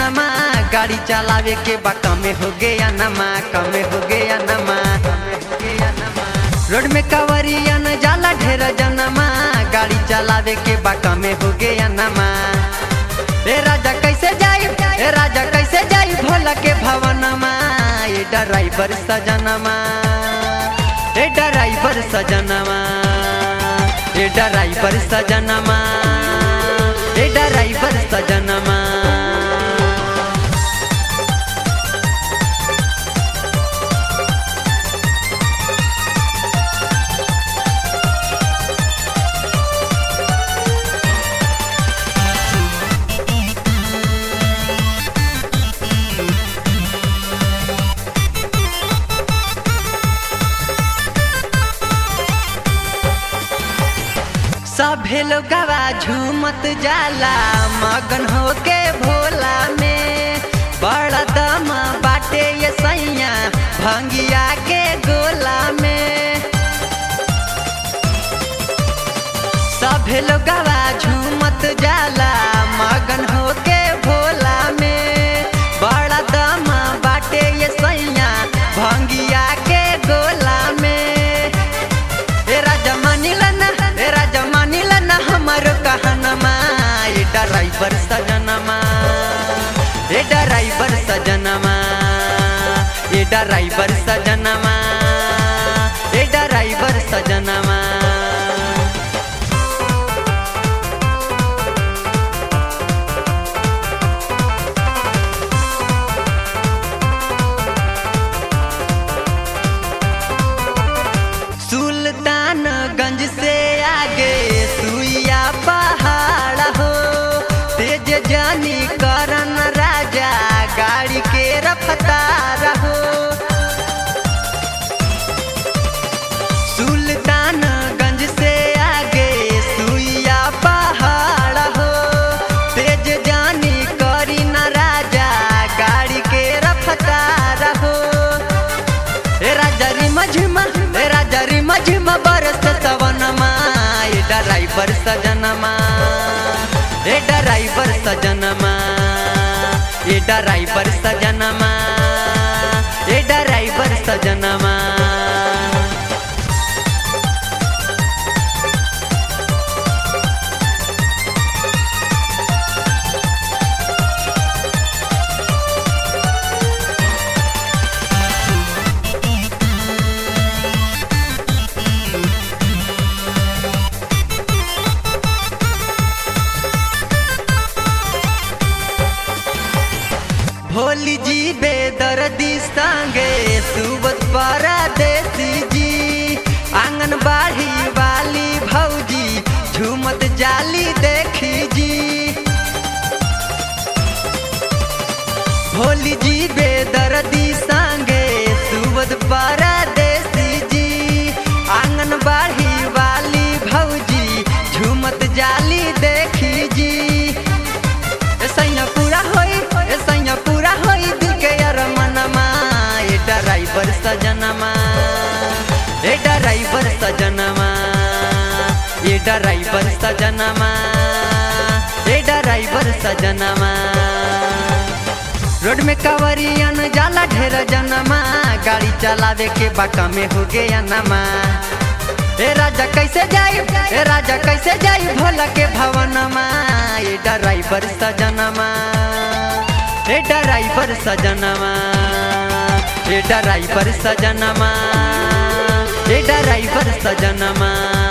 सजनमा गाड़ी चलावे के बा कमे हो गया नमा कमे हो गया नमा रोड में कवरिया न जाला ढेर जनमा गाड़ी चलावे के बा कमे हो गया नमा ए राजा कैसे जाई ए राजा कैसे जाई भोला के भवनमा ए ड्राइवर सजनमा ए ड्राइवर सजनमा ए ड्राइवर सजनमा ए ड्राइवर सजनमा सभे लोगवा झूमत जाला मगन होके भोला में बड़ा दम बाटे ये सैया भंगिया के गोला में सभे लोगवा झूमत जाला मगन होके भोला में बड़ा दम बाटे ये सैया भंगिया के गोला में ए राजा मानिलन ए राजा मानिलन हमारो कहनमा ए ड्राइवर सजनमा ए ड्राइवर सजनमा ए ड्राइवर सजनमा ए ड्राइवर सजनमा सुल्तानगंज से आगे सुइया पहाड़ हो तेज जानी करन राजा गाड़ी के रफ्तार हो सुल्तानगंज से आगे सुइया पहाड़ हो तेज जानी करी न राजा गाड़ी के रफ्तार हो ए राजा री मझमा ए राजा री मझमा बरस सवनमा ए ड्राइवर सजनमा ए ड्राइवर सजनमा ए ड्राइवर सजनमा ए ड्राइवर सजनमा भोली जी बेदर्दी संगे सुबत परदेसी जी आंगन बाढ़ी वाली भौजी झूमत जाली देखी जी भोली जी बेदर्दी संगे सुबत परदेसी जी आंगन बाढ़ी वाली भौजी झूमत जाली देखी जी ए सैया पूरा होई ए सैया पूरा होई दिल के अरमनमा ए ड्राइवर सजनमा ए ड्राइवर सजनमा ए ड्राइवर सजनमा ए ड्राइवर सजनमा रोड में कवरियन जाला ढेर जनमा गाड़ी चलावे के बाका में हो गया नमा ए राजा कैसे जाई ए राजा कैसे जाई भोला के भवनमा ए ड्राइवर सजनमा ए ड्राइवर सजनमा ए ड्राइवर सजनमा ए ड्राइवर सजनमा